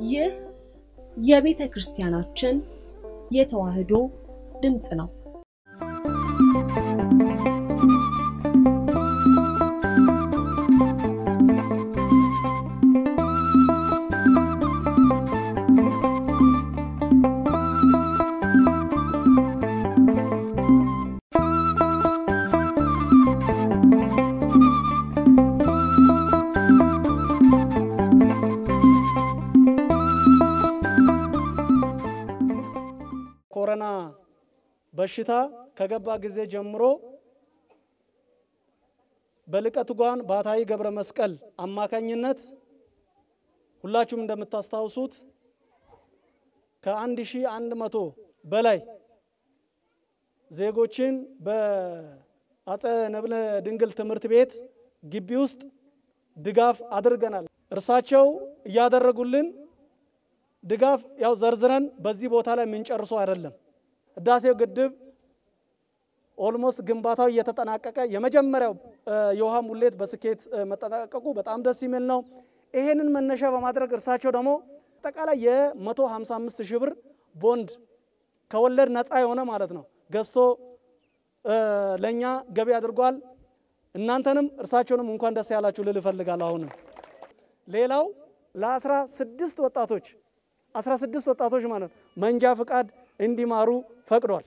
ይህ የቤተ ክርስቲያናችን የተዋሕዶ ድምፅ ነው። ኮሮና በሽታ ከገባ ጊዜ ጀምሮ በልቀት ጓን ባታዊ ገብረ መስቀል አማካኝነት ሁላችሁም እንደምታስታውሱት ከአንድ ሺህ አንድ መቶ በላይ ዜጎችን በአፄ ነብለ ድንግል ትምህርት ቤት ግቢ ውስጥ ድጋፍ አድርገናል። እርሳቸው እያደረጉልን ድጋፍ ያው ዘርዝረን በዚህ ቦታ ላይ የምንጨርሰው አይደለም። ህዳሴው ግድብ ኦልሞስት ግንባታው እየተጠናቀቀ የመጀመሪያው የውሃ ሙሌት በስኬት መጠናቀቁ በጣም ደስ የሚል ነው። ይሄንን መነሻ በማድረግ እርሳቸው ደግሞ አጠቃላይ የ155 ሺህ ብር ቦንድ ከወለድ ነፃ የሆነ ማለት ነው ገዝቶ ለእኛ ገቢ አድርጓል። እናንተንም እርሳቸውንም እንኳን ደስ ያላችሁ ልል እፈልጋለሁ። አሁንም ሌላው ለአስራ ስድስት ወጣቶች አስራ ስድስት ወጣቶች ማለት ነው መንጃ ፍቃድ እንዲማሩ ፈቅዷል።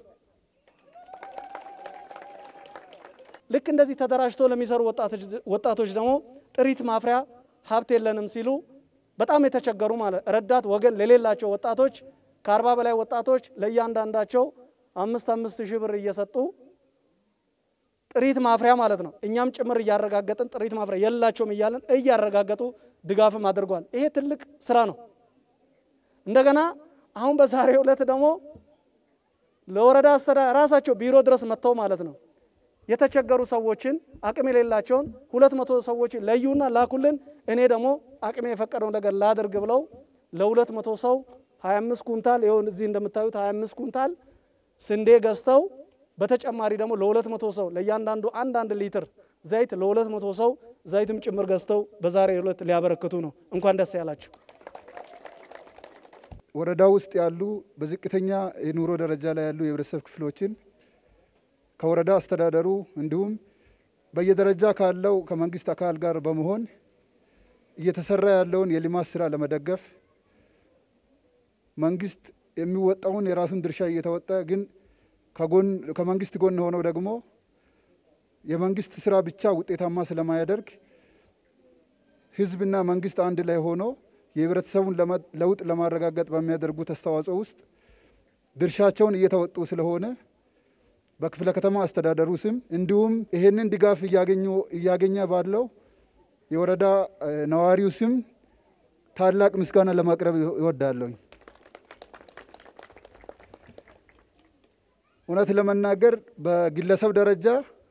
ልክ እንደዚህ ተደራጅቶ ለሚሰሩ ወጣቶች ደግሞ ጥሪት ማፍሪያ ሀብት የለንም ሲሉ በጣም የተቸገሩ ማለት ረዳት ወገን ለሌላቸው ወጣቶች ከአርባ በላይ ወጣቶች ለእያንዳንዳቸው አምስት አምስት ሺህ ብር እየሰጡ ጥሪት ማፍሪያ ማለት ነው። እኛም ጭምር እያረጋገጥን ጥሪት ማፍሪያ የላቸውም እያለን እያረጋገጡ ድጋፍም አድርጓል። ይሄ ትልቅ ስራ ነው። እንደገና አሁን በዛሬው ዕለት ደግሞ ለወረዳ አስተዳ ራሳቸው ቢሮ ድረስ መጥተው ማለት ነው የተቸገሩ ሰዎችን አቅም የሌላቸውን ሁለት መቶ ሰዎች ለዩና ላኩልን፣ እኔ ደግሞ አቅሜ የፈቀደው ነገር ላድርግ ብለው ለሁለት መቶ ሰው 25 ኩንታል ይሁን እዚህ እንደምታዩት 25 ኩንታል ስንዴ ገዝተው በተጨማሪ ደግሞ ለሁለት መቶ ሰው ለእያንዳንዱ አንድ አንድ ሊትር ዘይት ለሁለት መቶ ሰው ዘይትም ጭምር ገዝተው በዛሬው ዕለት ሊያበረክቱ ነው። እንኳን ደስ ያላችሁ። ወረዳ ውስጥ ያሉ በዝቅተኛ የኑሮ ደረጃ ላይ ያሉ የህብረተሰብ ክፍሎችን ከወረዳ አስተዳደሩ እንዲሁም በየደረጃ ካለው ከመንግስት አካል ጋር በመሆን እየተሰራ ያለውን የልማት ስራ ለመደገፍ መንግስት የሚወጣውን የራሱን ድርሻ እየተወጣ ግን ከጎን ከመንግስት ጎን ሆነው ደግሞ የመንግስት ስራ ብቻ ውጤታማ ስለማያደርግ ህዝብና መንግስት አንድ ላይ ሆኖ የህብረተሰቡን ለውጥ ለማረጋገጥ በሚያደርጉት አስተዋጽኦ ውስጥ ድርሻቸውን እየተወጡ ስለሆነ በክፍለ ከተማ አስተዳደሩ ስም እንዲሁም ይሄንን ድጋፍ እያገኘ ባለው የወረዳ ነዋሪው ስም ታላቅ ምስጋና ለማቅረብ ይወዳለሁ። እውነት ለመናገር በግለሰብ ደረጃ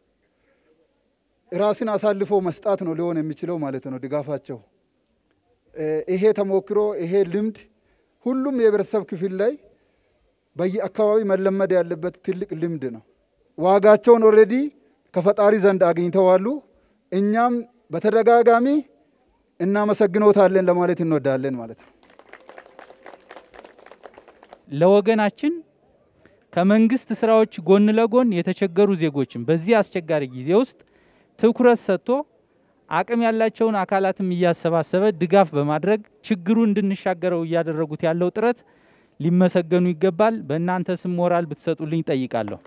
ራስን አሳልፎ መስጣት ነው ሊሆን የሚችለው ማለት ነው ድጋፋቸው። ይሄ ተሞክሮ ይሄ ልምድ ሁሉም የህብረተሰብ ክፍል ላይ በየአካባቢ መለመድ ያለበት ትልቅ ልምድ ነው። ዋጋቸውን ኦልሬዲ ከፈጣሪ ዘንድ አግኝተዋሉ። እኛም በተደጋጋሚ እናመሰግኖታለን ለማለት እንወዳለን ማለት ነው። ለወገናችን ከመንግስት ስራዎች ጎን ለጎን የተቸገሩ ዜጎችን በዚህ አስቸጋሪ ጊዜ ውስጥ ትኩረት ሰጥቶ አቅም ያላቸውን አካላትም እያሰባሰበ ድጋፍ በማድረግ ችግሩ እንድንሻገረው እያደረጉት ያለው ጥረት ሊመሰገኑ ይገባል። በእናንተ ስም ሞራል ብትሰጡልኝ ጠይቃለሁ።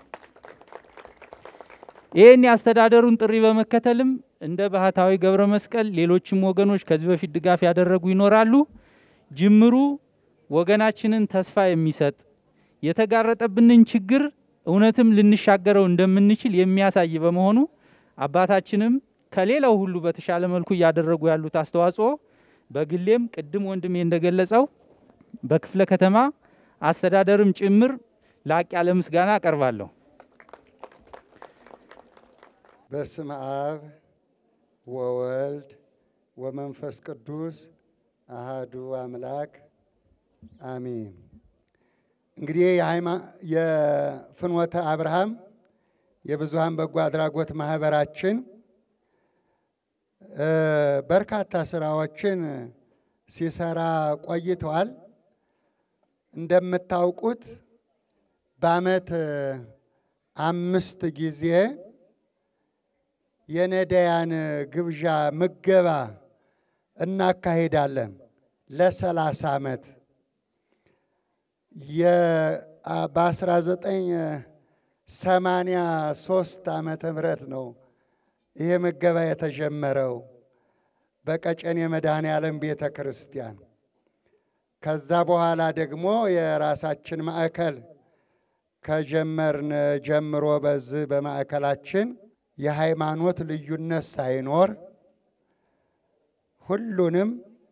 ይህን የአስተዳደሩን ጥሪ በመከተልም እንደ ባህታዊ ገብረ መስቀል ሌሎችም ወገኖች ከዚህ በፊት ድጋፍ ያደረጉ ይኖራሉ። ጅምሩ ወገናችንን ተስፋ የሚሰጥ የተጋረጠብንን ችግር እውነትም ልንሻገረው እንደምንችል የሚያሳይ በመሆኑ አባታችንም ከሌላው ሁሉ በተሻለ መልኩ እያደረጉ ያሉት አስተዋጽኦ በግሌም ቅድም ወንድሜ እንደገለጸው በክፍለ ከተማ አስተዳደርም ጭምር ላቅ ያለ ምስጋና አቀርባለሁ። በስመ አብ ወወልድ ወመንፈስ ቅዱስ አሃዱ አምላክ አሚን። እንግዲህ የፍኖተ አብርሃም የብዙሃን በጎ አድራጎት ማህበራችን በርካታ ስራዎችን ሲሰራ ቆይተዋል። እንደምታውቁት በዓመት አምስት ጊዜ የነዳያን ግብዣ ምገባ እናካሄዳለን ለሰላሳ ዓመት በ1983 ዓመተ ምህረት ነው ይሄ ምገባ የተጀመረው በቀጨኔ መድኃኔ ዓለም ቤተ ክርስቲያን። ከዛ በኋላ ደግሞ የራሳችን ማዕከል ከጀመርን ጀምሮ በዚህ በማዕከላችን የሃይማኖት ልዩነት ሳይኖር ሁሉንም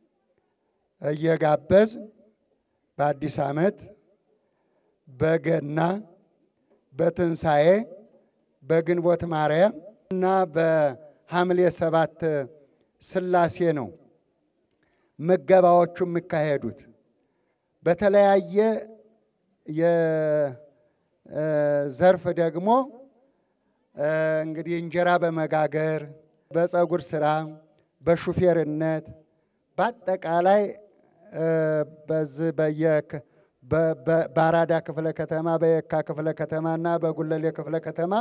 እየጋበዝ በአዲስ ዓመት፣ በገና፣ በትንሣኤ፣ በግንቦት ማርያም እና በሐምሌ ሰባት ሥላሴ ነው ምገባዎቹ የሚካሄዱት። በተለያየ የዘርፍ ደግሞ እንግዲህ እንጀራ በመጋገር በፀጉር ስራ፣ በሹፌርነት በአጠቃላይ በዚህ በአራዳ ክፍለ ከተማ በየካ ክፍለ ከተማ እና በጉለሌ ክፍለ ከተማ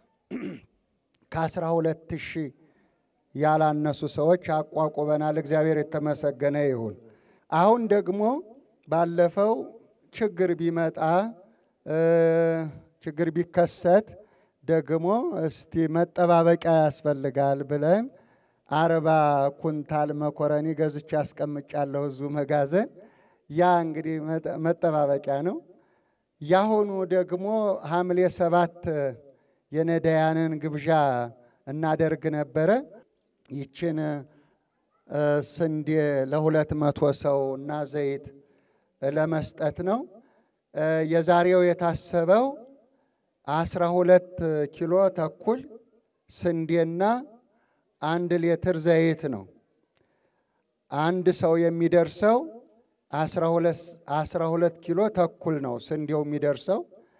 ከአስራ ሁለት ሺህ ያላነሱ ሰዎች አቋቁመናል። እግዚአብሔር የተመሰገነ ይሁን። አሁን ደግሞ ባለፈው ችግር ቢመጣ ችግር ቢከሰት ደግሞ እስቲ መጠባበቂያ ያስፈልጋል ብለን አርባ ኩንታል መኮረኒ ገዝቼ ያስቀምጫለሁ እዙ መጋዘን። ያ እንግዲህ መጠባበቂያ ነው። ያሁኑ ደግሞ ሐምሌ ሰባት የነዳያንን ግብዣ እናደርግ ነበረ። ይችን ስንዴ ለሁለት መቶ ሰው እና ዘይት ለመስጠት ነው። የዛሬው የታሰበው አስራ ሁለት ኪሎ ተኩል ስንዴና አንድ ሊትር ዘይት ነው። አንድ ሰው የሚደርሰው አስራ ሁለት ኪሎ ተኩል ነው ስንዴው የሚደርሰው።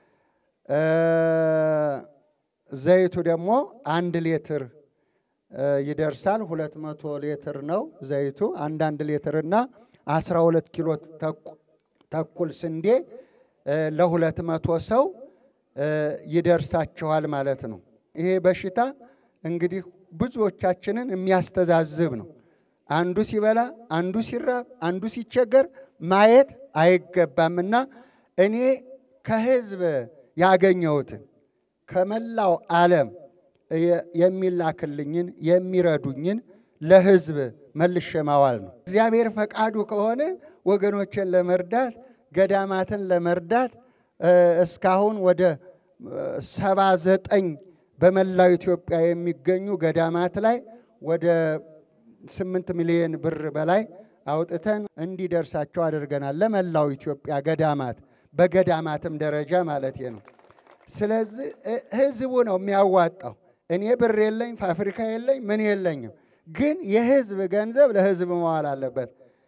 ዘይቱ ደግሞ አንድ ሊትር ይደርሳል። ሁለት መቶ ሊትር ነው ዘይቱ። አንዳንድ ሊትርና አስራ ሁለት ኪሎ ተኩል ስንዴ ለሁለት መቶ ሰው ይደርሳቸዋል ማለት ነው። ይሄ በሽታ እንግዲህ ብዙዎቻችንን የሚያስተዛዝብ ነው። አንዱ ሲበላ፣ አንዱ ሲራብ፣ አንዱ ሲቸገር ማየት አይገባምና እኔ ከህዝብ ያገኘሁትን ከመላው ዓለም የሚላክልኝን የሚረዱኝን ለህዝብ መልሼ ማዋል ነው። እግዚአብሔር ፈቃዱ ከሆነ ወገኖችን ለመርዳት ገዳማትን ለመርዳት እስካሁን ወደ ሰባ ዘጠኝ በመላው ኢትዮጵያ የሚገኙ ገዳማት ላይ ወደ ስምንት ሚሊዮን ብር በላይ አውጥተን እንዲደርሳቸው አድርገናል። ለመላው ኢትዮጵያ ገዳማት በገዳማትም ደረጃ ማለት ነው። ስለዚህ ህዝቡ ነው የሚያዋጣው። እኔ ብር የለኝ፣ ፋብሪካ የለኝ፣ ምን የለኝም። ግን የህዝብ ገንዘብ ለህዝብ መዋል አለበት።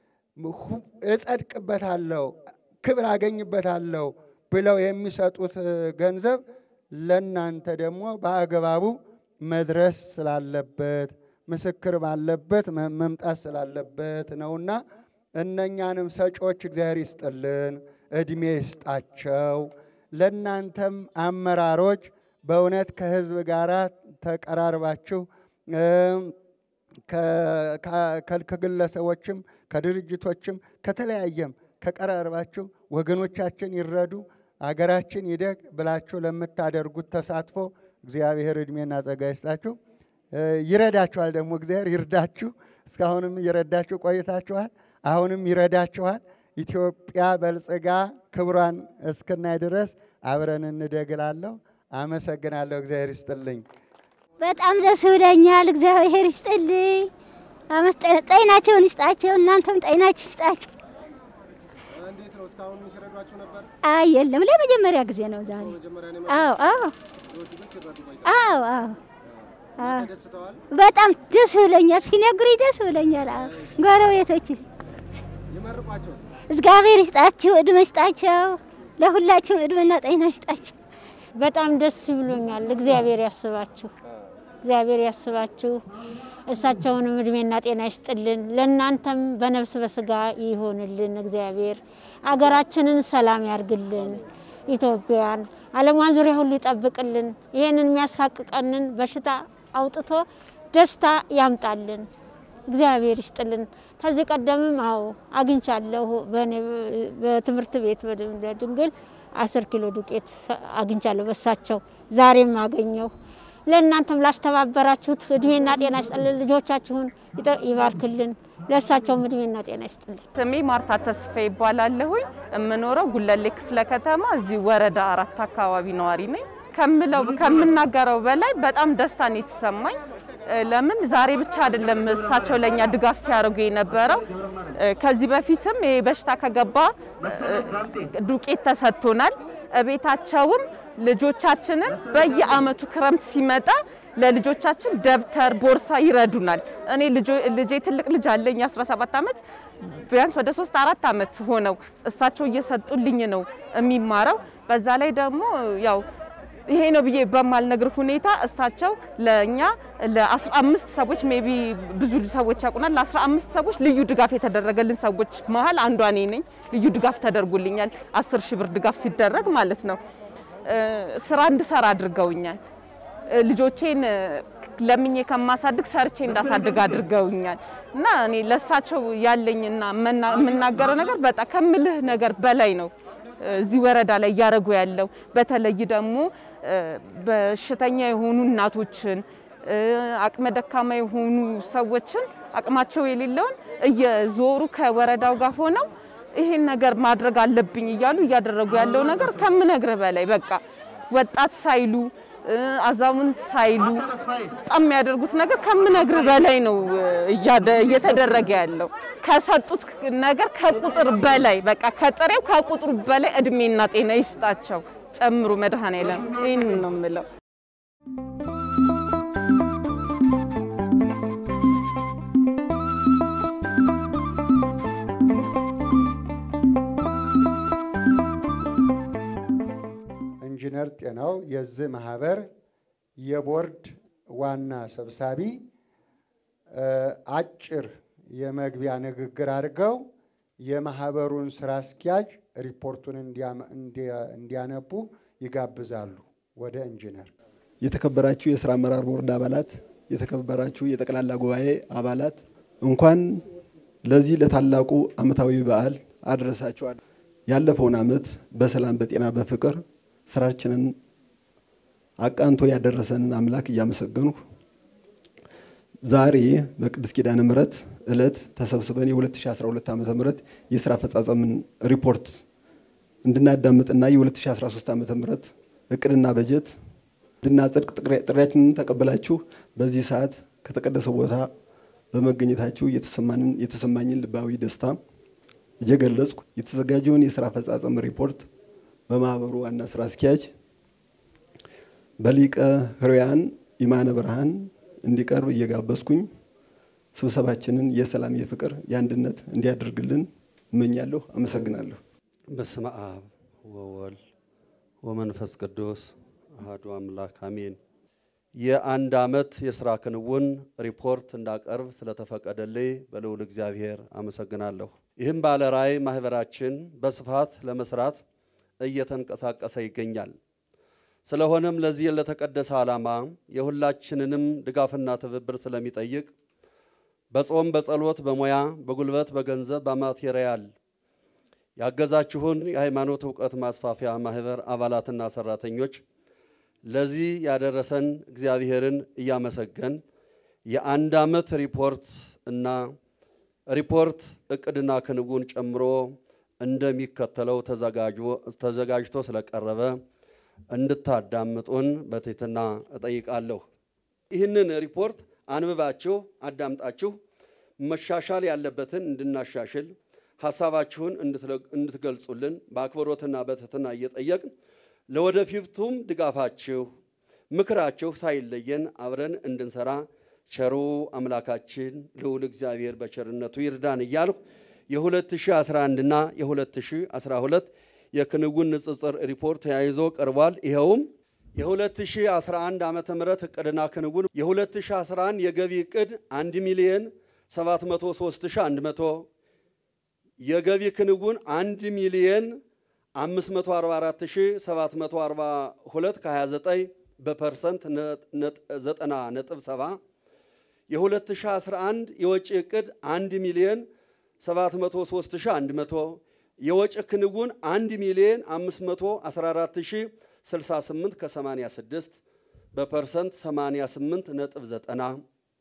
እጸድቅበታለሁ፣ ክብር አገኝበታለሁ ብለው የሚሰጡት ገንዘብ ለእናንተ ደግሞ በአግባቡ መድረስ ስላለበት ምስክር ባለበት መምጣት ስላለበት ነውና እነኛንም ሰጪዎች እግዚአብሔር ይስጥልን፣ እድሜ ይስጣቸው። ለእናንተም አመራሮች በእውነት ከህዝብ ጋር ተቀራርባችሁ ከግለሰቦችም ከድርጅቶችም ከተለያየም ከቀራርባችሁ ወገኖቻችን ይረዱ፣ አገራችን ይደግ ብላችሁ ለምታደርጉት ተሳትፎ እግዚአብሔር እድሜና ጸጋ ይስጣችሁ። ይረዳችኋል፣ ደግሞ እግዚአብሔር ይርዳችሁ። እስካሁንም እየረዳችሁ ቆይታችኋል። አሁንም ይረዳችኋል። ኢትዮጵያ በልጽጋ ክብሯን እስክናይ ድረስ አብረን እንደግላለሁ። አመሰግናለሁ። እግዚአብሔር ይስጥልኝ። በጣም ደስ ብለኛል። እግዚአብሔር ይስጥልኝ። ጤናቸውን ይስጣቸው። እናንተም ጤናችሁ ይስጣቸው። እንዴት ነው? እስካሁን ሲረዷችሁ ነበር? አይ የለም፣ ለመጀመሪያ ጊዜ ነው ዛሬ። መጀመሪያ ነው አዎ አዎ ብዙዎቹ ግን ሲረዱ ቆይተዋል። አዎ አዎ አዎ። ተደስተዋል። በጣም ደስ ብለኛል። ሲነግሩኝ ደስ ብለኛል። አዎ ጎረቤቶች ይመርቋቸውስ? እግዚአብሔር ይስጣችሁ፣ እድሜ ይስጣቸው። ለሁላችሁም እድሜና ጤና ይስጣቸው። በጣም ደስ ብሎኛል። እግዚአብሔር ያስባችሁ። እግዚአብሔር ያስባችሁ፣ እሳቸውንም እድሜና ጤና ይስጥልን። ለእናንተም በነፍስ በስጋ ይሆንልን። እግዚአብሔር አገራችንን ሰላም ያርግልን። ኢትዮጵያን ዓለሟን ዙሪያ ሁሉ ይጠብቅልን። ይህንን የሚያሳቅቀንን በሽታ አውጥቶ ደስታ ያምጣልን። እግዚአብሔር ይስጥልን። ከዚህ ቀደምም አዎ አግኝቻለሁ። በእኔ በትምህርት ቤት በድንግል አስር ኪሎ ዱቄት አግኝቻለሁ በሳቸው ዛሬም አገኘሁ። ለእናንተም ላስተባበራችሁት እድሜና ጤና ይስጥልን። ልጆቻችሁን ይባርክልን። ለእሳቸውም እድሜና ጤና ይስጥልን። ስሜ ማርታ ተስፋ ይባላለሁኝ። የምኖረው ጉለሌ ክፍለ ከተማ እዚህ ወረዳ አራት አካባቢ ነዋሪ ነኝ። ከምለው ከምናገረው በላይ በጣም ደስታን የተሰማኝ ለምን ዛሬ ብቻ አይደለም እሳቸው ለኛ ድጋፍ ሲያደርጉ የነበረው ከዚህ በፊትም ይሄ በሽታ ከገባ ዱቄት ተሰጥቶናል። እቤታቸውም ልጆቻችንን በየአመቱ ክረምት ሲመጣ ለልጆቻችን ደብተር፣ ቦርሳ ይረዱናል። እኔ ልጄ ትልቅ ልጅ አለኝ 17 ዓመት ቢያንስ ወደ 3 4 ዓመት ሆነው እሳቸው እየሰጡልኝ ነው የሚማረው። በዛ ላይ ደግሞ ያው ይሄ ነው ብዬ በማልነግር ሁኔታ እሳቸው ለእኛ ለ15 ሰዎች ሜቢ ብዙ ሰዎች ያውቁናል። ለ15 ሰዎች ልዩ ድጋፍ የተደረገልን ሰዎች መሀል አንዷ እኔ ነኝ። ልዩ ድጋፍ ተደርጎልኛል። 10 ሺህ ብር ድጋፍ ሲደረግ ማለት ነው። ስራ እንድሰራ አድርገውኛል። ልጆቼን ለምኜ ከማሳድግ ሰርቼ እንዳሳድግ አድርገውኛል እና እኔ ለእሳቸው ያለኝና የምናገረው ነገር በጣም ከምልህ ነገር በላይ ነው። እዚህ ወረዳ ላይ እያደረጉ ያለው በተለይ ደግሞ በሽተኛ የሆኑ እናቶችን፣ አቅመ ደካማ የሆኑ ሰዎችን አቅማቸው የሌለውን እየዞሩ ከወረዳው ጋር ሆነው ይሄን ነገር ማድረግ አለብኝ እያሉ እያደረጉ ያለው ነገር ከምነግር በላይ በቃ ወጣት ሳይሉ አዛውንት ሳይሉ በጣም የሚያደርጉት ነገር ከምነግር በላይ ነው እየተደረገ ያለው። ከሰጡት ነገር ከቁጥር በላይ በቃ ከጥሬው ከቁጥሩ በላይ እድሜና ጤና ይስጣቸው ጨምሩ መድኃኔዓለም። ይህን ነው የምለው። ኢንጂነር ጤናው የዚህ ማህበር የቦርድ ዋና ሰብሳቢ አጭር የመግቢያ ንግግር አድርገው የማህበሩን ስራ አስኪያጅ ሪፖርቱን እንዲያነቡ ይጋብዛሉ። ወደ ኢንጂነር። የተከበራችሁ የስራ አመራር ቦርድ አባላት፣ የተከበራችሁ የጠቅላላ ጉባኤ አባላት እንኳን ለዚህ ለታላቁ ዓመታዊ በዓል አደረሳችኋል። ያለፈውን ዓመት በሰላም በጤና በፍቅር ስራችንን አቃንቶ ያደረሰንን አምላክ እያመሰገንኩ ዛሬ በቅድስት ኪዳነ ምሕረት ዕለት ተሰብስበን የ2012 ዓ ም የስራ አፈጻጸምን ሪፖርት እንድናዳምጥና የ2013 ዓ ም እቅድና በጀት እንድናጸድቅ ጥሪያችንን ተቀበላችሁ በዚህ ሰዓት ከተቀደሰ ቦታ በመገኘታችሁ የተሰማኝን ልባዊ ደስታ እየገለጽኩ የተዘጋጀውን የስራ አፈጻጸም ሪፖርት በማህበሩ ዋና ስራ አስኪያጅ በሊቀ ሕሩያን ይማነ ብርሃን እንዲቀርብ እየጋበዝኩኝ ስብሰባችንን የሰላም፣ የፍቅር፣ የአንድነት እንዲያደርግልን እመኛለሁ። አመሰግናለሁ። በስመ አብ ወወልድ ወመንፈስ ቅዱስ አሐዱ አምላክ አሜን። የአንድ ዓመት የሥራ ክንውን ሪፖርት እንዳቀርብ ስለተፈቀደልኝ በልዑል እግዚአብሔር አመሰግናለሁ። ይህም ባለ ራዕይ ማህበራችን በስፋት ለመስራት እየተንቀሳቀሰ ይገኛል። ስለሆነም ለዚህ ለተቀደሰ ዓላማ የሁላችንንም ድጋፍና ትብብር ስለሚጠይቅ በጾም፣ በጸሎት፣ በሙያ፣ በጉልበት፣ በገንዘብ፣ በማቴሪያል ያገዛችሁን የሃይማኖት እውቀት ማስፋፊያ ማህበር አባላትና ሰራተኞች ለዚህ ያደረሰን እግዚአብሔርን እያመሰገን የአንድ ዓመት ሪፖርት እና ሪፖርት እቅድና ክንውን ጨምሮ እንደሚከተለው ተዘጋጅቶ ስለቀረበ እንድታዳምጡን በትህትና እጠይቃለሁ። ይህንን ሪፖርት አንብባችሁ አዳምጣችሁ መሻሻል ያለበትን እንድናሻሽል ሀሳባችሁን እንድትገልጹልን በአክብሮትና በትህትና እየጠየቅን ለወደፊቱም ድጋፋችሁ፣ ምክራችሁ ሳይለየን አብረን እንድንሰራ ቸሩ አምላካችን ልዑል እግዚአብሔር በቸርነቱ ይርዳን እያልሁ የ2011 እና የ2012 የክንውን ንጽጽር ሪፖርት ተያይዞ ቀርቧል። ይኸውም የ2011 ዓመተ ምህረት እቅድና ክንውን የ2011 የገቢ እቅድ 1 ሚሊዮን 703100 የገቢ ክንውን 1 ሚሊዮን 544742 ከ29 በፐርሰንት 90 ነጥብ 7 የ2011 የወጪ እቅድ 1 ሚሊዮን 703100 የወጪ ክንውን 1 ሚሊዮን 514068 ከ86 በፐርሰንት 88 ነጥብ 90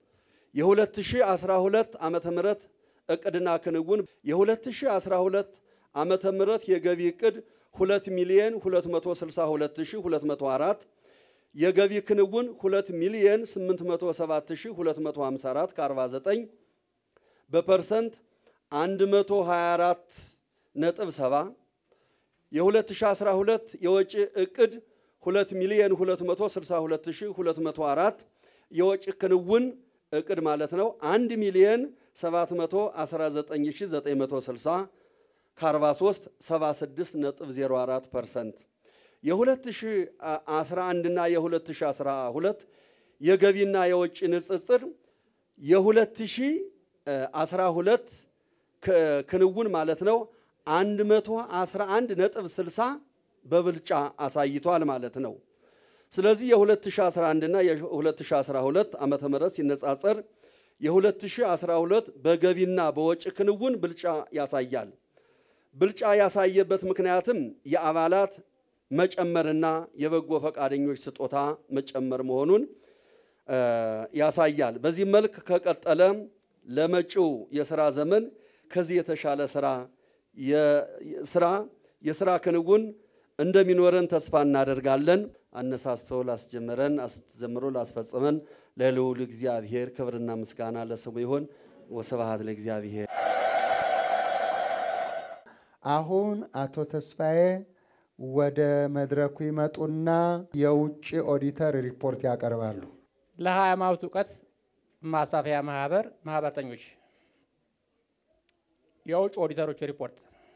የ2012 ዓመተ ምህረት እቅድና ክንውን የ2012 ዓመተ ምህረት የገቢ እቅድ 2 ሚሊዮን 262204 የገቢ ክንውን 2 ሚሊዮን 807254 ከ49 በፐርሰንት 124 ነጥብ 7 የ2012 የወጪ እቅድ 2 ሚሊዮን 262204 የወጪ ክንውን እቅድ ማለት ነው 1 ሚሊዮን 719960 ከ43 76 ነጥብ 04 ፐርሰንት የ2011 እና የ2012 የገቢና የወጪ ንጽጽር የ2012 ክንውን ማለት ነው 111 ነጥብ 60 በብልጫ አሳይቷል ማለት ነው። ስለዚህ የ2011 እና የ2012 ዓመተ ምህረት ሲነጻጸር የ2012 በገቢና በወጪ ክንውን ብልጫ ያሳያል። ብልጫ ያሳየበት ምክንያትም የአባላት መጨመርና የበጎ ፈቃደኞች ስጦታ መጨመር መሆኑን ያሳያል። በዚህ መልክ ከቀጠለ ለመጪው የስራ ዘመን ከዚህ የተሻለ ስራ ስራ የስራ ክንውን እንደሚኖረን ተስፋ እናደርጋለን። አነሳስቶ ላስጀመረን አስጀምሮ ላስፈጸመን ለልዑል እግዚአብሔር ክብርና ምስጋና ለስሙ ይሁን። ወስብሐት ለእግዚአብሔር። አሁን አቶ ተስፋዬ ወደ መድረኩ ይመጡና የውጭ ኦዲተር ሪፖርት ያቀርባሉ። ለሃይማኖት እውቀት ማስፋፊያ ማህበር ማህበርተኞች የውጭ ኦዲተሮች ሪፖርት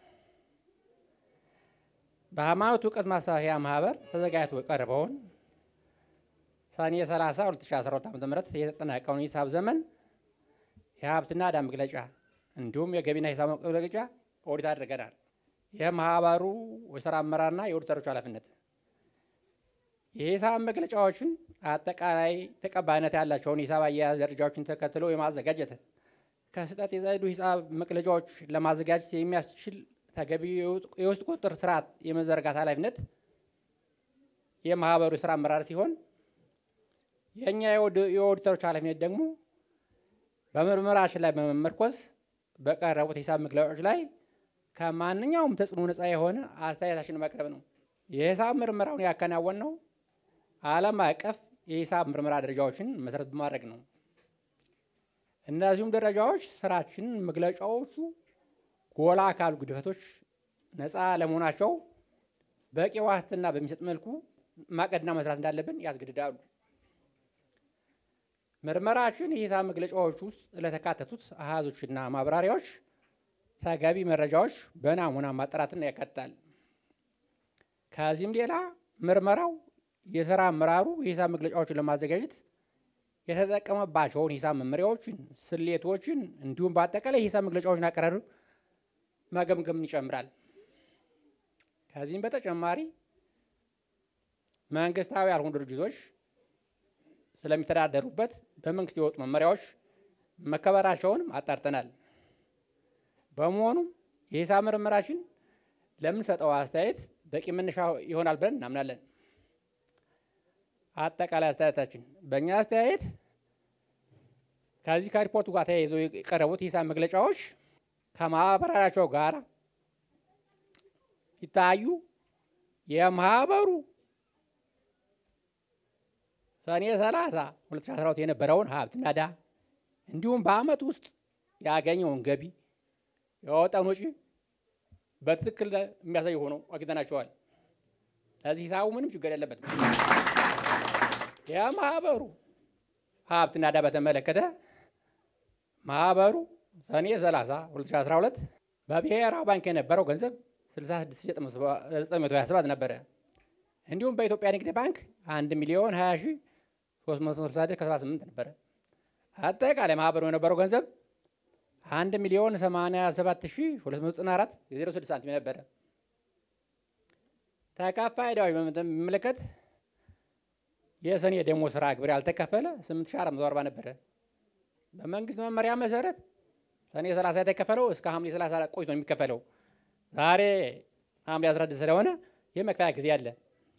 በሃይማኖት እውቀት ማስፋፊያ ማህበር ተዘጋጅቶ የቀረበውን ሰኔ 30 2012 ዓ.ም የተጠናቀውን የሂሳብ ዘመን የሀብትና ዕዳ መግለጫ እንዲሁም የገቢና ሂሳብ መግለጫ ኦዲት አድርገናል። የማህበሩ የስራ አመራርና የኦዲተሮች ኃላፊነት የሂሳብ መግለጫዎችን አጠቃላይ ተቀባይነት ያላቸውን የሂሳብ አያያዝ ደረጃዎችን ተከትሎ የማዘጋጀት ከስህተት የጸዱ ሂሳብ መግለጫዎች ለማዘጋጀት የሚያስችል ተገቢ የውስጥ ቁጥጥር ስርዓት የመዘርጋት ኃላፊነት የማህበሩ የስራ አመራር ሲሆን የእኛ የኦዲተሮች ኃላፊነት ደግሞ በምርመራችን ላይ በመመርኮዝ በቀረቡት የሂሳብ መግለጫዎች ላይ ከማንኛውም ተጽዕኖ ነፃ የሆነ አስተያየታችን ማቅረብ ነው። የሂሳብ ምርመራውን ያከናወን ነው ዓለም አቀፍ የሂሳብ ምርመራ ደረጃዎችን መሰረት በማድረግ ነው። እነዚሁም ደረጃዎች ስራችን መግለጫዎቹ ጎላ ካሉ ግድፈቶች ነፃ ለመሆናቸው በቂ ዋስትና በሚሰጥ መልኩ ማቀድና መስራት እንዳለብን ያስገድዳሉ። ምርመራችን የሂሳብ መግለጫዎች ውስጥ ለተካተቱት አሃዞችና ማብራሪያዎች ተገቢ መረጃዎች በናሙና ማጣራትን ያካትታል። ከዚህም ሌላ ምርመራው የስራ አመራሩ የሂሳብ መግለጫዎችን ለማዘጋጀት የተጠቀመባቸውን ሂሳብ መመሪያዎችን፣ ስሌቶችን እንዲሁም በአጠቃላይ የሂሳብ መግለጫዎችን አቀራረብ መገምገምን ይጨምራል። ከዚህም በተጨማሪ መንግስታዊ ያልሆኑ ድርጅቶች ስለሚተዳደሩበት በመንግስት የወጡ መመሪያዎች መከበራቸውንም አጣርተናል። በመሆኑም የሂሳብ ምርመራችን ለምንሰጠው አስተያየት በቂ መነሻ ይሆናል ብለን እናምናለን። አጠቃላይ አስተያየታችን በእኛ አስተያየት ከዚህ ከሪፖርቱ ጋር ተያይዘው የቀረቡት የሂሳብ መግለጫዎች ከማህበራቸው ጋር ሲታዩ የማህበሩ ሰኔ 30 2012 የነበረውን ሀብትና ዕዳ እንዲሁም በአመት ውስጥ ያገኘውን ገቢ ያወጣውን ወጪ በትክክል የሚያሳይ ሆነው አግኝተናቸዋል። ለዚህ ሂሳቡ ምንም ችግር የለበትም። የማህበሩ ሀብትና ዕዳ በተመለከተ ማህበሩ ሰኔ 30 2012 በብሔራዊ ባንክ የነበረው ገንዘብ 66927 ነበረ። እንዲሁም በኢትዮጵያ ንግድ ባንክ አንድ ሚሊዮን 20 ሺህ 366 ከ78 ነበረ። አጠቃላይ ማህበሩ የነበረው ገንዘብ አንድ ሚሊዮን 87 ሺህ 294 የ06 ሳንቲም ነበረ። ተከፋይ ዕዳዎች በሚመለከት የሰኔ ደሞዝ ስራ ግብር ያልተከፈለ 8440 ነበረ። በመንግስት መመሪያ መሰረት ሰኔ 30 የተከፈለው እስከ ሐምሌ 30 ቆይቶ ነው የሚከፈለው። ዛሬ ሐምሌ 16 ስለሆነ የመክፈያ ጊዜ አለ።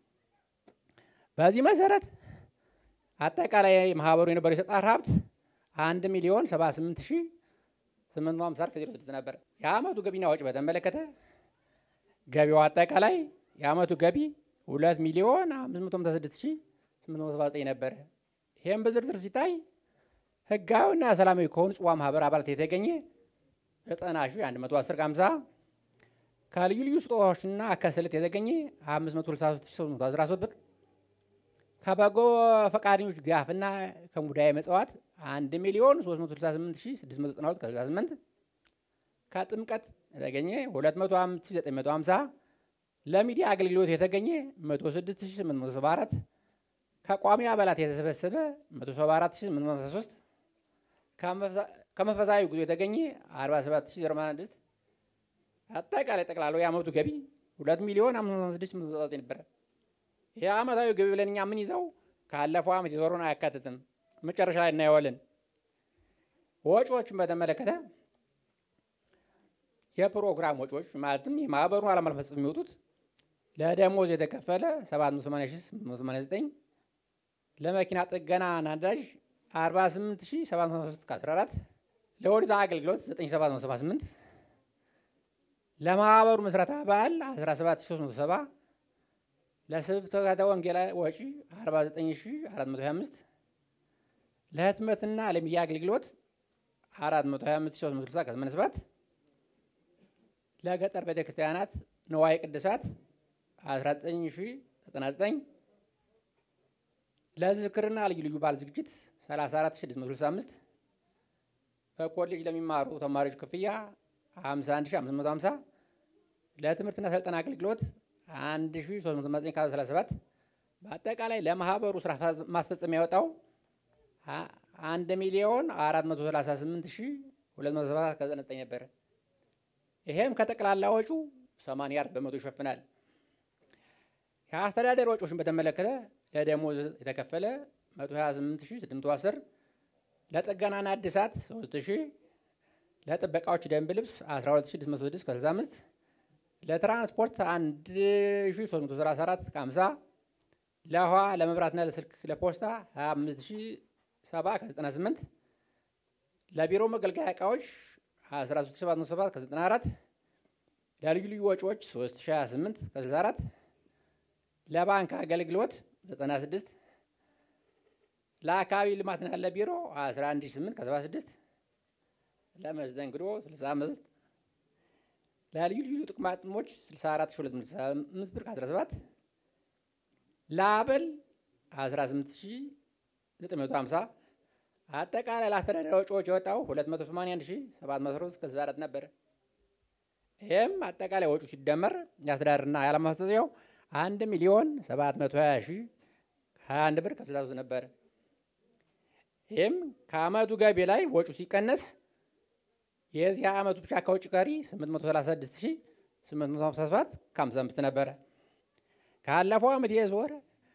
በዚህ መሰረት አጠቃላይ ማህበሩ የነበረው የተጣራ ሀብት አንድ ሚሊዮን 78 ሺህ 850 ከዜሮ ስድስት ነበር። የአመቱ ገቢና ወጪ በተመለከተ ገቢው አጠቃላይ የአመቱ ገቢ 2 ሚሊዮን 556 ሺህ 879 ነበረ። ይህም በዝርዝር ሲታይ ህጋዊና ሰላማዊ ከሆኑ ጽዋ ማህበር አባላት የተገኘ 90 ሺህ 110 50 ከልዩ ልዩ ስጦታዎችና ከስልት የተገኘ 563813 ብር ከበጎ ፈቃደኞች ድጋፍና ከሙዳየ መጽዋት 1 ሚሊዮን 368692 ከ68 ከጥምቀት የተገኘ 205950 ለሚዲያ አገልግሎት የተገኘ 106874 ከቋሚ አባላት የተሰበሰበ 174853 ከመንፈሳዊ ጉዞ የተገኘ 47016 አጠቃላይ ጠቅላላው የአመቱ ገቢ 2 ሚሊዮን 556 ነበረ። ይህ አመታዊ ገቢ ብለን እኛ ምን ይዘው ካለፈው አመት የዞሩን አያካትትም። መጨረሻ ላይ እናየዋለን። ወጪዎችን በተመለከተ የፕሮግራም ወጪዎች ማለትም የማህበሩን ዓላማ ለመፈጸም የሚወጡት ለደሞዝ የተከፈለ 788889 ለመኪና ጥገና ናዳጅ 48713 ከ14 ለኦዲት አገልግሎት 9778 ለማህበሩ ምስረታ በዓል 17370 ለስብከተ ወንጌል ወጪ 49425 ለህትመትና ለሚዲያ አገልግሎት 425360 ከ87 ለገጠር ቤተ ክርስቲያናት ንዋየ ቅድሳት 19099 ለዝክርና ልዩ ልዩ በዓል ዝግጅት 34665 በኮሌጅ ለሚማሩ ተማሪዎች ክፍያ 51550 ለትምህርትና ስልጠና አገልግሎት 1337 በአጠቃላይ ለማህበሩ ስራ ማስፈጸሚያ ያወጣው 1 ሚሊዮን 438207 ከ99 ነበረ። ይሄም ከጠቅላላ ወጪው 84 በመቶ ይሸፍናል። የአስተዳደር ወጪዎችን በተመለከተ ለደሞዝ የተከፈለ 128610 ለጥገናና እድሳት 3000 ለጥበቃዎች ደንብ ልብስ 12606 ከ65 ለትራንስፖርት 1334 ከ50 ለውሃ ለመብራትና ለስልክ ለፖስታ 25070 ከ98 ለቢሮ መገልገያ እቃዎች 13707 ከ94 ለልዩ ልዩ ወጪዎች 3028 ከ64 ለባንክ አገልግሎት 96 ለአካባቢ ልማትና ለቢሮ 118 ከ76 ለመስተንግዶ 65 ለልዩ ልዩ ጥቅማ ጥቅሞች 64265 ብር ከ17 ለአበል 18950 አጠቃላይ ለአስተዳደር ወጪዎች የወጣው 281700 ከ64 ነበረ። ይህም አጠቃላይ ወጪው ሲደመር የአስተዳደርና የዓላማ ማስተሰቢያው 1 ሚሊዮን 720 ሺህ 21 ብር ከ63 ነበረ። ይህም ከአመቱ ገቢ ላይ ወጪው ሲቀነስ የዚህ አመቱ ብቻ ከውጭ ቀሪ 836857 ከ55 ነበረ። ካለፈው አመት የዞረ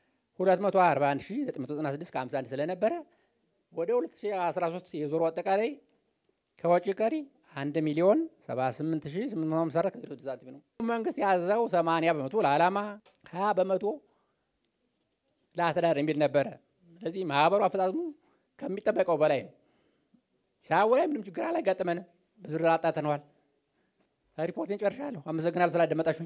241996 ከ51 ስለነበረ ወደ 2013 የዞሩ አጠቃላይ ከወጪ ቀሪ 1 ሚሊዮን 78854 ከ ሳንቲም ነው። መንግስት ያዘው 80 በመቶ ለዓላማ 20 በመቶ ለአስተዳደር የሚል ነበረ። ስለዚህ ማህበሩ አፈጻጸሙ ከሚጠበቀው በላይ ነው። ሂሳቡ ላይ ምንም ችግር አላጋጠመንም። በዝርዝር አጣጥነዋል። ሪፖርቴን ጨርሻለሁ። አመሰግናለሁ ስላደመጣችሁኝ።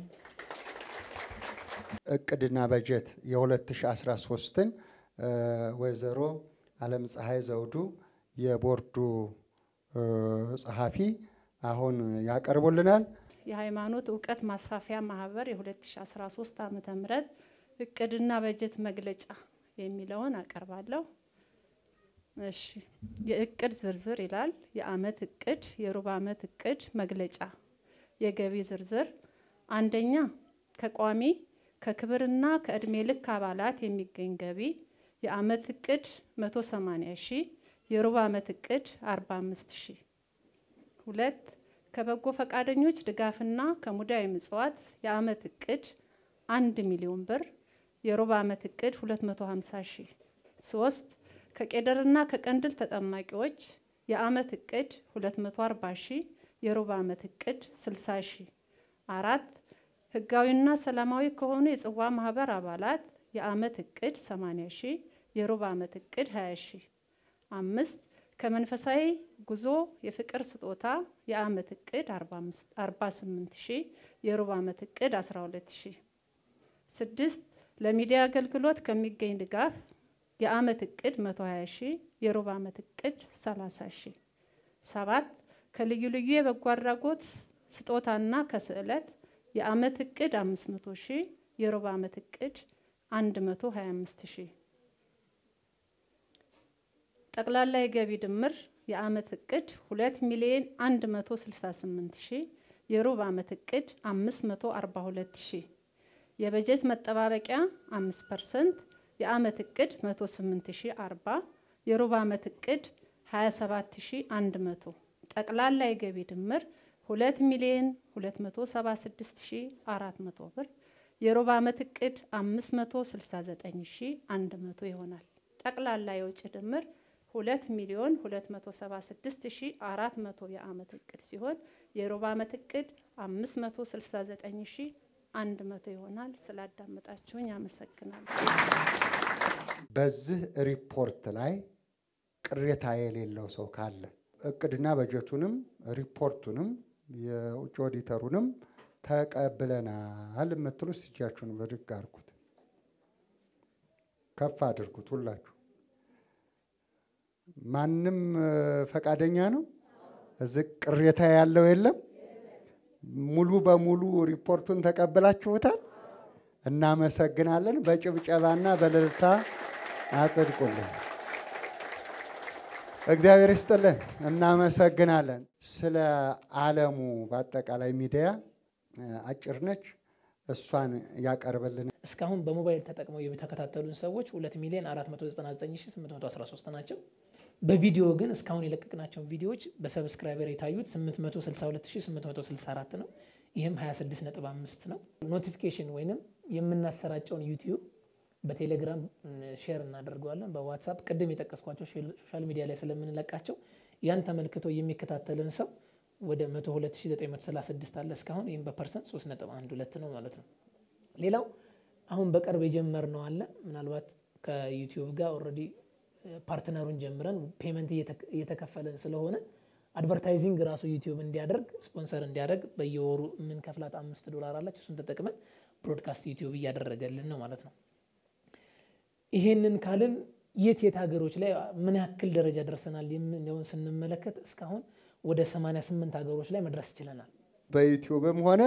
እቅድና በጀት የ2013ን ወይዘሮ አለም ፀሐይ ዘውዱ የቦርዱ ጸሐፊ አሁን ያቀርቡልናል። የሃይማኖት እውቀት ማስፋፊያ ማህበር የ2013 ዓ ም እቅድና በጀት መግለጫ የሚለውን አቀርባለሁ። እሺ የእቅድ ዝርዝር ይላል። የአመት እቅድ፣ የሩብ አመት እቅድ መግለጫ፣ የገቢ ዝርዝር አንደኛ ከቋሚ ከክብርና ከእድሜ ልክ አባላት የሚገኝ ገቢ የአመት እቅድ 180 ሺህ የሩብ ዓመት እቅድ 45 ሺህ። ሁለት ከበጎ ፈቃደኞች ድጋፍና ከሙዳየ ምጽዋት የአመት እቅድ አንድ ሚሊዮን ብር የሩብ ዓመት እቅድ 250 ሺህ። ሶስት ከቄደርና ከቀንድል ተጠማቂዎች የአመት እቅድ 240 ሺህ የሩብ ዓመት እቅድ 60 ሺህ። አራት ህጋዊና ሰላማዊ ከሆኑ የጽዋ ማህበር አባላት የአመት እቅድ 80 ሺህ የሩብ ዓመት እቅድ 20 ሺህ። አምስት ከመንፈሳዊ ጉዞ የፍቅር ስጦታ የአመት እቅድ 48 ሺህ የሩብ ዓመት እቅድ 12 ሺህ። ስድስት ለሚዲያ አገልግሎት ከሚገኝ ድጋፍ የአመት እቅድ 120 ሺህ የሩብ ዓመት እቅድ 30 ሺህ። ሰባት ከልዩ ልዩ የበጎ አድራጎት ስጦታና ከስዕለት የአመት እቅድ 500 ሺህ የሩብ ዓመት እቅድ 125 ሺህ። ጠቅላላ የገቢ ድምር የአመት እቅድ 2 ሚሊዮን 168 ሺህ የሩብ ዓመት እቅድ 542 ሺህ። የበጀት መጠባበቂያ 5 ፐርሰንት የአመት እቅድ 108 ሺህ 40 የሩብ ዓመት እቅድ 27 ሺህ 100 ጠቅላላ የገቢ ድምር 2 ሚሊዮን 276 ሺህ 400 ብር የሩብ ዓመት እቅድ 569 ሺህ 100 ይሆናል። ጠቅላላ የውጭ ድምር 2 ሚሊዮን 276 ሺህ 400 የአመት እቅድ ሲሆን የሩብ ዓመት እቅድ 569 ሺህ 100 ይሆናል። ስላዳመጣችሁኝ አመሰግናለሁ። በዚህ ሪፖርት ላይ ቅሬታ የሌለው ሰው ካለ እቅድና በጀቱንም ሪፖርቱንም የውጭ ኦዲተሩንም ተቀብለናል የምትሉ እጃችሁን ብድግ አድርጉት፣ ከፍ አድርጉት። ሁላችሁ ማንም ፈቃደኛ ነው? እዚህ ቅሬታ ያለው የለም? ሙሉ በሙሉ ሪፖርቱን ተቀብላችሁታል? እናመሰግናለን። በጭብጨባና በእልልታ አጽድቁልን። እግዚአብሔር ይስጥልን። እናመሰግናለን። ስለ ዓለሙ በአጠቃላይ ሚዲያ አጭር ነች፣ እሷን ያቀርብልን። እስካሁን በሞባይል ተጠቅመው የተከታተሉን ሰዎች 2 ሚሊዮን 499813 ናቸው። በቪዲዮ ግን እስካሁን የለቀቅናቸውን ቪዲዮዎች በሰብስክራይበር የታዩት 862864 ነው። ይህም 26.5 ነው። ኖቲፊኬሽን ወይንም የምናሰራጨውን ዩቲዩብ በቴሌግራም ሼር እናደርገዋለን። በዋትሳፕ ቅድም የጠቀስኳቸው ሶሻል ሚዲያ ላይ ስለምንለቃቸው ያን ተመልክቶ የሚከታተልን ሰው ወደ 102936 አለ እስካሁን። ይህም በፐርሰንት 3.12 ነው ማለት ነው። ሌላው አሁን በቅርብ የጀመርነው አለ። ምናልባት ከዩቲዩብ ጋር ኦልሬዲ ፓርትነሩን ጀምረን ፔመንት እየተከፈለን ስለሆነ አድቨርታይዚንግ ራሱ ዩቲዩብ እንዲያደርግ ስፖንሰር እንዲያደርግ በየወሩ የምንከፍላት አምስት ዶላር አላች። እሱን ተጠቅመን ብሮድካስት ዩቲዩብ እያደረገልን ነው ማለት ነው። ይሄንን ካልን የት የት ሀገሮች ላይ ምን ያክል ደረጃ ደርሰናል የሚለውን ስንመለከት እስካሁን ወደ 88 ሀገሮች ላይ መድረስ ችለናል። በዩቲዩብም ሆነ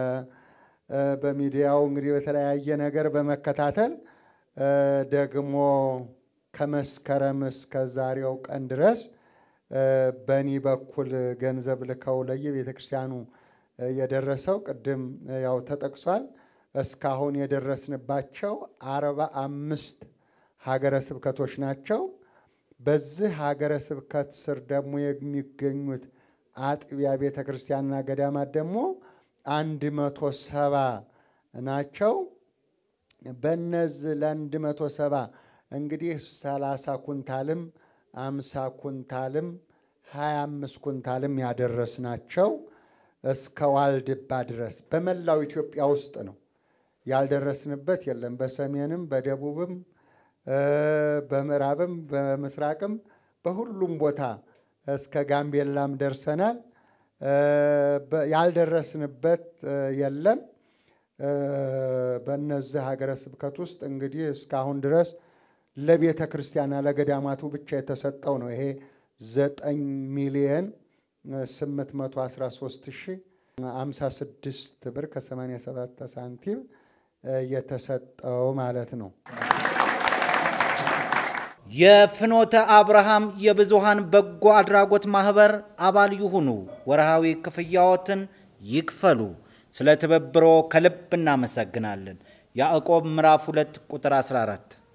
በሚዲያው እንግዲህ በተለያየ ነገር በመከታተል ደግሞ ከመስከረም እስከ ዛሬው ቀን ድረስ በእኔ በኩል ገንዘብ ልከው ለየቤተ ክርስቲያኑ የደረሰው ቅድም ያው ተጠቅሷል። እስካሁን የደረስንባቸው አርባ አምስት ሀገረ ስብከቶች ናቸው። በዚህ ሀገረ ስብከት ስር ደግሞ የሚገኙት አጥቢያ ቤተ ክርስቲያንና ገዳማት ደግሞ አንድ መቶ ሰባ ናቸው። በነዚህ ለአንድ መቶ ሰባ እንግዲህ ሰላሳ ኩንታልም አምሳ ኩንታልም ሀያ አምስት ኩንታልም ያደረስናቸው እስከ ዋልድባ ድረስ በመላው ኢትዮጵያ ውስጥ ነው። ያልደረስንበት የለም። በሰሜንም በደቡብም በምዕራብም በምስራቅም በሁሉም ቦታ እስከ ጋምቤላም ደርሰናል። ያልደረስንበት የለም። በእነዚህ ሀገረ ስብከት ውስጥ እንግዲህ እስካሁን ድረስ ለቤተ ክርስቲያና ለገዳማቱ ብቻ የተሰጠው ነው። ይሄ ዘጠኝ ሚሊየን ስምንት መቶ አስራ ሶስት ሺህ አምሳ ስድስት ብር ከሰማንያ ሰባት ሳንቲም የተሰጠው ማለት ነው። የፍኖተ አብርሃም የብዙሃን በጎ አድራጎት ማህበር አባል ይሁኑ። ወርሃዊ ክፍያዎትን ይክፈሉ። ስለ ትብብሮ ከልብ እናመሰግናለን። ያዕቆብ ምዕራፍ 2 ቁጥር 14